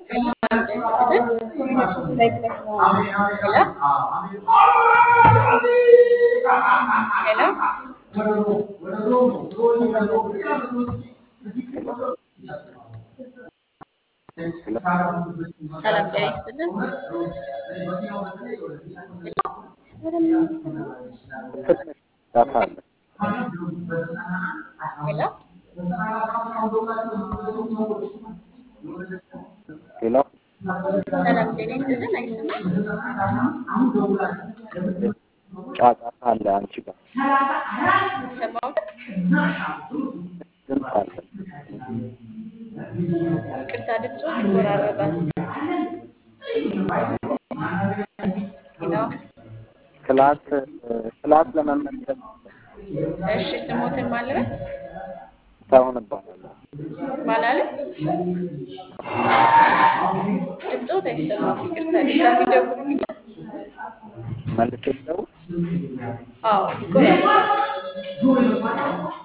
ሰላም ጤና ይስጥልን። ዳታ አለ። ሄሎ ሌላ ሰላም ጤና ይስጥልን። አይሰማም? ጫጫታ አለ። አንቺ ጋር ይሰማዎት? ድምፅ አለ። ይቅርታ ድምፆት ይቆራረጣል። ሄሎ ክላስ ክላስ ለመመልከት እሺ፣ ስሞትን ማለበት ሳይሆን እባላለሁ። ማላለ ድምፆት አይሰማም። ይቅርታ ድጋሚ ደውሉልኝ። መልሼ ልደውል? አዎ ይቆራረጣል።